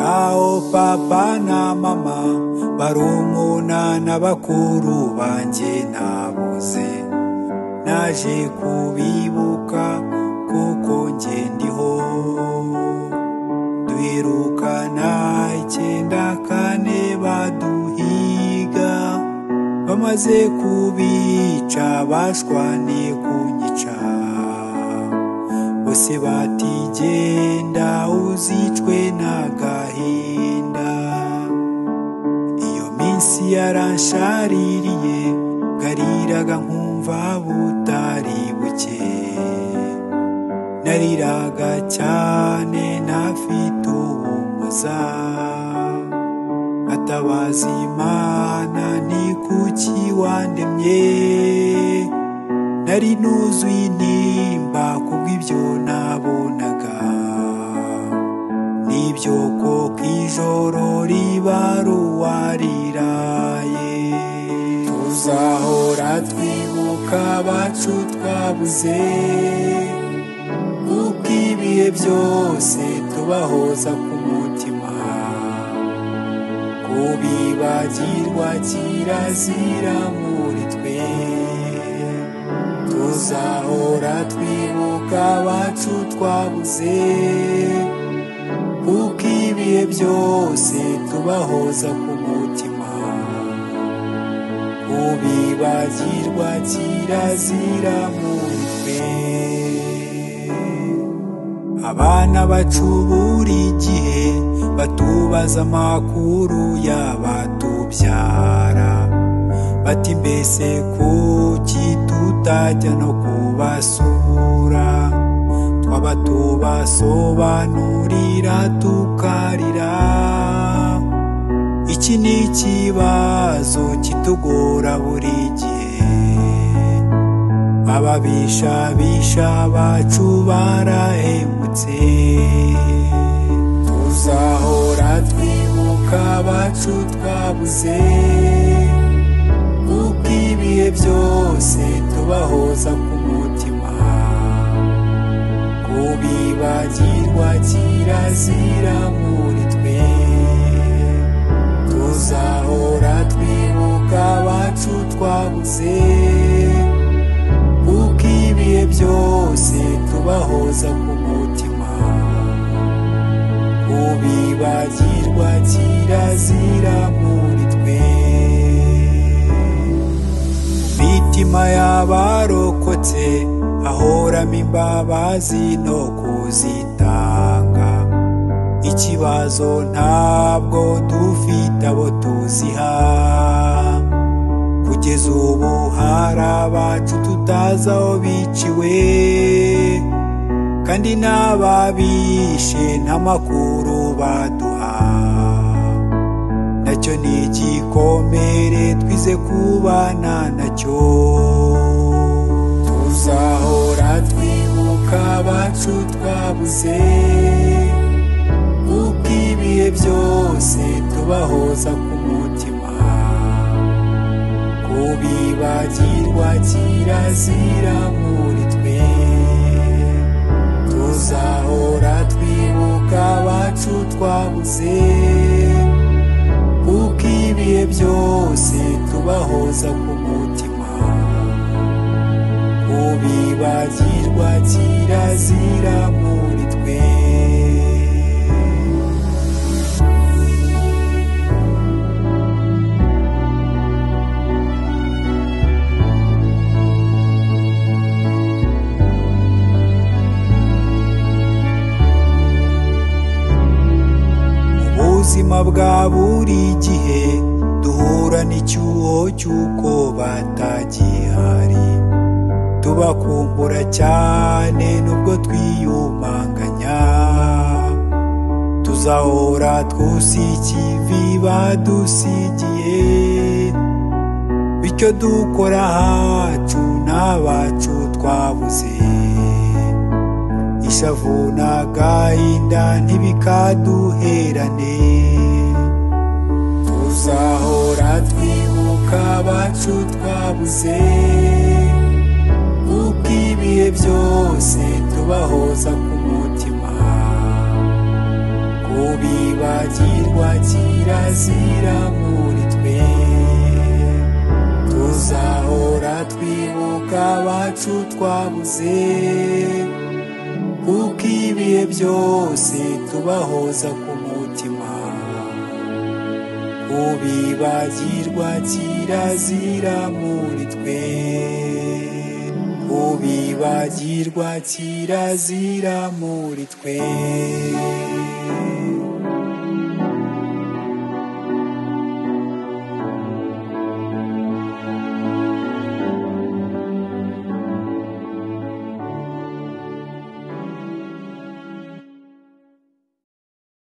aho papa na mama barumuna na bakuru banjye nabuze naje kubibuka kuko njye ndiho twirukana icyenda kane baduhiga bamaze kubica bashwane kunyica bose batigenda uzicwe n'agahinda iyo minsi yaranshaririye ngariraga nkumva butari buke nariraga cyane ntafite ubumuza atabaza imana ni kuki wandemye nari nuzuye intimba kubw'ibyo nabonaga nibyo koko ijoro riba ruwariraye tuzahora twibuka abacu twabuze kuko ibihe byose tubahoza ku mutima kubibagirwa kirazira muri twe tuzahora twibuka abacu twabuze kuko ibihe byose tubahoza ku mutima kubibagirwa kirazira muri twe abana bacu buri gihe batubaza amakuru y'abatubyara bati mbese kuki tutajya no kubasura twaba tubasobanurira tukarira iki ni ikibazo kitugora buri gihe ababishabisha bacu barahemutse tuzahora twibuka abacu twabuze kuko ibihe byose tubahoza ku mutima kubibagirwa kirazira muri twe tuzahora twibuka abacu twabuze kuko ibihe byose tubahoza ku mutima ubibagirwa kirazira muri twe mitima y'abarokotse ahoramo imbabazi no kuzitanga ikibazo ntabwo dufite abo tuziha kugeza ubu hari abacu tutazi aho biciwe kandi n'ababishe nta makuru baduha nacyo ni igikomere twize kubana nacyo tuzahora twibuka abacu twabuze kuko ibihe byose tubahoza ku mutima kubibagirwa kirazira muri twe tuzahora twibuka abacu twabuze kuko ibihe byose tubahoza ku mutima kubibagirwa kirazira muri twe ubuzima bwa buri gihe duhura n'icyuho cy'uko batagihari tubakumbura cyane nubwo twiyumanganya tuzahora twusi ikivi badusigiye bityo dukora ahacu n'abacu twabuze ishavu n'agahinda ntibikaduherane tuzahora twibuka abacu twabuze kuko ibihe byose tubahoza ku mutima kubibagirwa tuzakirwa kirazira muri twe tuzahora twibuka abacu twabuze kuko ibihe byose tubahoza ku mutima kubibagirwa kirazira muri twe kubibagirwa kirazira muri twe